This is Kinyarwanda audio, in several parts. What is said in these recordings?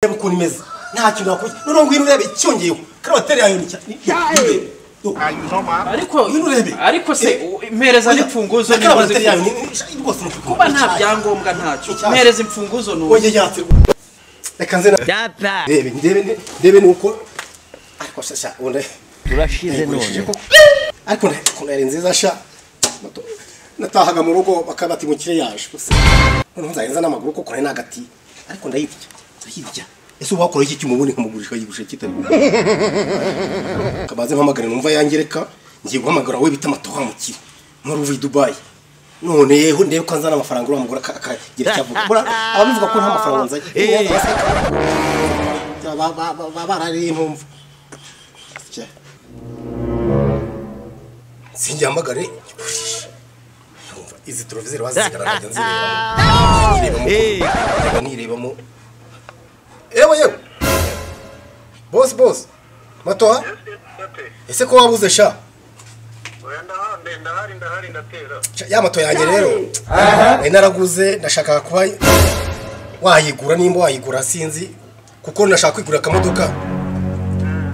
reba ukuntu imeze nta kintu wakora noneho ngwino urebe icyongeyeho karawateri yawe ni Yae! ariko Ngwino urebe ariko se mpereza n'imfunguzo na niba karawateri yawe uzi ni ni- rwose ni kuba nta byangombwa ntacyo Icyaha. mpereza imfunguzo nubu wongeye yatse reka nze na ndebe ndebe ni- ndebe nuko ariko shasha ubundi turashize nayigurishije none koko ariko na- ukuntu yari nziza sha Nato- natahaga mu rugo bakaba bati mukire yaje gusa noneho nzagenza n'amaguru kuko nari nagati ariko ndayirya ndayirya ese ubu wakora iki cyuma ubundi nkamugurisha yigurishije kitari kabaze mpamagare numva yangereka ngiye guhamagara we bita amatoha mukire nk'uri uvuye i dubayi none yeho ndebe ko nzana amafaranga uriya mugore aka- akagira icyo avuga Buriya ababivuga ko nta mafaranga nzanye Ba- ba- ba- ba- barariye impamvu Cya- sinjyamagare igikoresho Yumva, izi televiziyo bazigaragaje nzirebamo nirebamo yewe yewe bosi bosi matoha ese ko wabuze sha Oya ndahari ndahari ndahari ndatera Sha, ya moto yanjye rero nari naraguze ndashaka kuba wayigura nimba wayigura sinzi kuko nashaka kwigurira akamodoka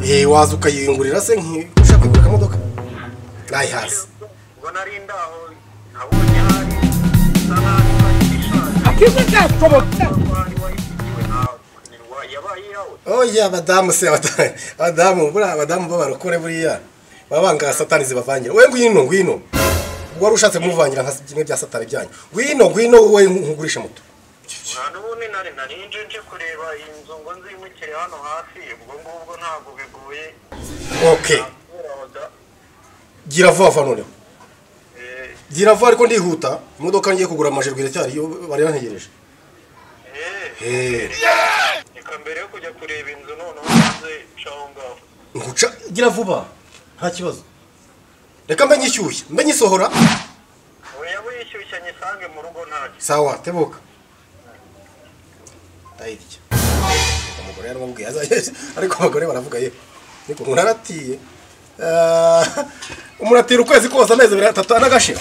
Eh, waza ukayiyungurira se nki- ushaka kwigura akamodoka nayihaze ubwo nari ndaho nabonye hari isa naho ishaje akiza gashoboka wayigiwe nawe yabaye iyawe oya abadamu se abada- abadamu buriya abadamu b'abarokore buriya baba banga satani zibavangira we ngwino ngwino ubwo wari ushatse kumuvangira nka kimwe bya satani byanyu ngwino ngwino wowe nkugurisha moto nta n'ubundi nari nari nje nje kureba iyi nzu ngo nzimukire hano hafi ubwo ngubwo ntabwo bigoye okay nakuraga gira vuba vuba noneho eh gira vuba ariko ndihuta imodoka ngiye kugura amajerwe iracyari yo bari bantegereje eh Eh, reka mbere yo kujya kureba inzu noneho maze caho ngaho nguca gira vuba nta kibazo reka mbe nyishyushya mbe nyisohora oya wishyushya nyisange mu rugo ntacyo sawa tebuka ndayirya umugore yaramubwiye azajya ariko abagore baravuga ye ariko umuntu aratiye Ah, umuntu atira ukwezi kose amezi abiri atatu anagashira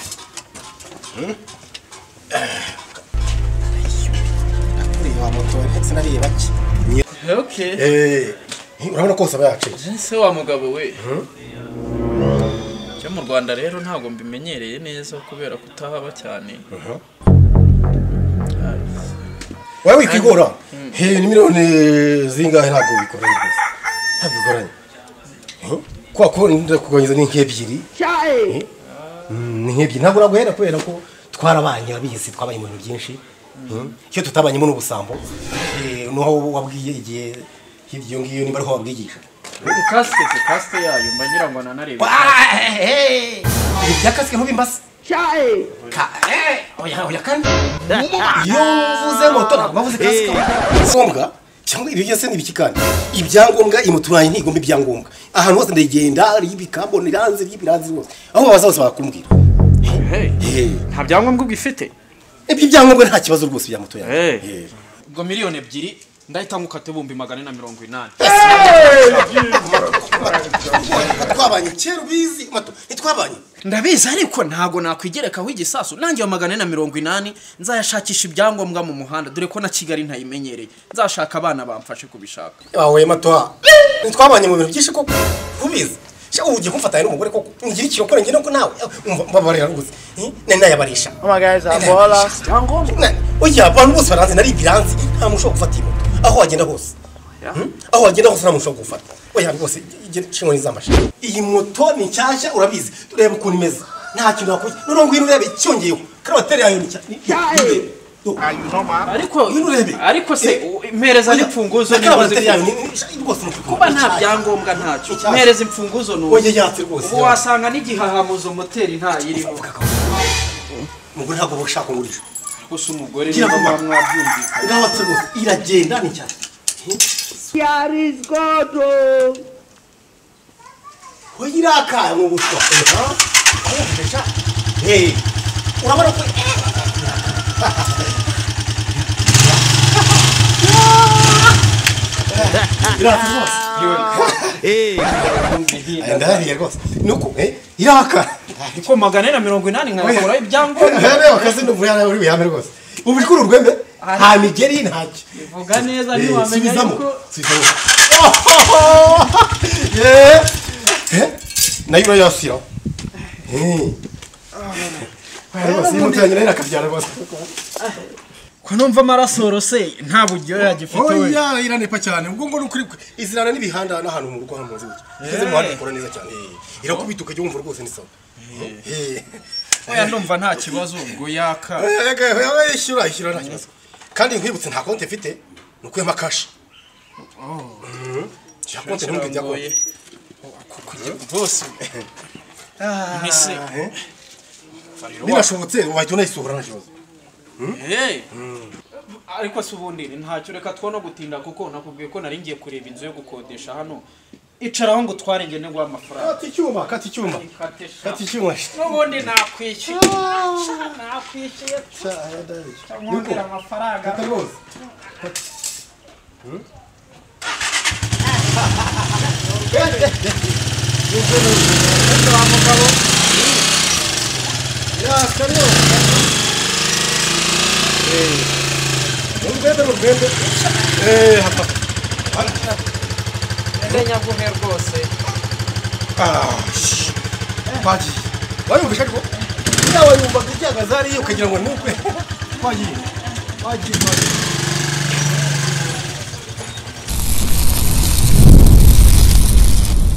aturiye wa moto sinariye bake okay Eh, urabona ko aba yaciye ese wa mugabo we cyo mu rwanda rero ntabwo mbimenyereye neza kubera kutahaba cyane wowe wikwigora he ni miliyoni zingahe ntabwo bigoranye rwose ntabwo bigoranye Eh, kubera ko ndakugabanyiriza ni nk'ebyiri Eh, mm, ni nk'ebyiri ntabwo naguhera kubera ko twarabanye urabizi twabaye ibintu byinshi Eh, icyo tutabanyemo n'ubusambo eh, n'aho wabwiye igihe hirya iyo ngiyo niba ariho wabwigisha kasite ku kasite yayo mba ngira ngo nanarebe byakasike ntubimbase oya oya kandi iyo mvuze moto ntabwo bavuze kasike ngombwa cyangwa ibyo byose ni ibiki kandi ibyangombwa iyi moto yanjye ntigomba ibyangombwa ahantu hose ndagenda ari ibikambo niranze by'ibiranze rwose aho babaza bose barakubwira Eh, nta byangombwa ugifite ibyo byangombwa nta kibazo rwose bya moto yanjye Eh. Eh. ubwo miliyoni ebyiri ndahita ngukata ibihumbi magana ane na mirongo inani twabanye kera ubizi moto ntitwabanye ndabizi ariko ntabwo nakwigerekaho igisasu nange iyo magana ane na mirongo inani nzayashakisha ibyangombwa mu muhanda dore ko na kigali ntayimenyereye nzashaka abana bamfashe kubishaka wahuye matoha ntitwabanye mu bintu byinshi koko ubizi sha ubu ugiye kumfatanya n'umugore koko ngira ikirokore ngira ko nawe umva mbabarira rwose Eh, nari nayabarisha Nani? oya abantu bose baranzi nari ibiranzi nta muntu ushobora gufata iyi moto aho wagenda hose Hmm? aho wagenda hose nta muntu ushobora gufata oya rwose inkoni z'amashi iyi moto ni nshyashya urabizi tureba ukuntu imeze nta kintu wakora noneho ngwino urebe icyongeyeho karawateri yawe ni cyane ariko Ngwino urebe. ariko se u- mpereza n'imfunguzo niba uzi karawateri yawe ko- ni rwose kuba nta byangombwa ntacyo Icyaha. mpereza imfunguzo nubu oya yatse rwose ubu wasanga n'igihahamuzo moteri ntayirimo umugore ntabwo aba ushaka ngurisha gusa umugore Gira niba vuba. mwabyumvikanye ngaho atse rwose iragenda ni cyane we irakaye mu buswa urabona ko urabona ko irakaye rwose Aya, ndahariye rwose nuko eh, irakaye ariko magana ane na mirongo inani nkayakuraho ibyangombwa reba akazi n'ubu yari uri buyame rwose ubu uri kuri urwembe Aha. nta migeri ntacyo Vuga neza Eh, ntiwamenya subizamo yuko subizamo Oh, eh, eh, nayo urayasira simutanye nayo akabyara rwose ko numva amaraso rose nta buryohe agifite we oya iranepa cyane ubwo ngo ni ukuri izirana n'ibihanda n'ahantu mu rugo hamaze gutya ngeze mu handi ikora neza cyane eh, irakubita ukajya wumva rwose ni sawa Eh. oya ndumva nta kibazo ubwo yaka Oya, oya, oya, oya, ishyura ishyura nta kibazo kandi nkwibutse nta konti mfite ni ukuyemo kashi nta konti ntumwe ijya konti rwose mbese binashobotse wahita unayisohora nta kibazo Eh. ariko se ubundi ntacyo reka two no gutinda kuko nakubwiye ko nari ngiye kureba inzu yo gukodesha hano icaraho ngo utware ngende nguhe amafaranga kata icyuma kata icyuma Ikate sha. kata icyuma n'ubundi nakwishyuye Sha, nakwishyuye mwongera amafaranga kata rwose urwembe urwembe eee hapa ndenyaguhe rwose twagiye wayumvisha ariko yawe yumvaga icyaga zariye ukagira ngo ni ukwe twagiye twagiye twagiye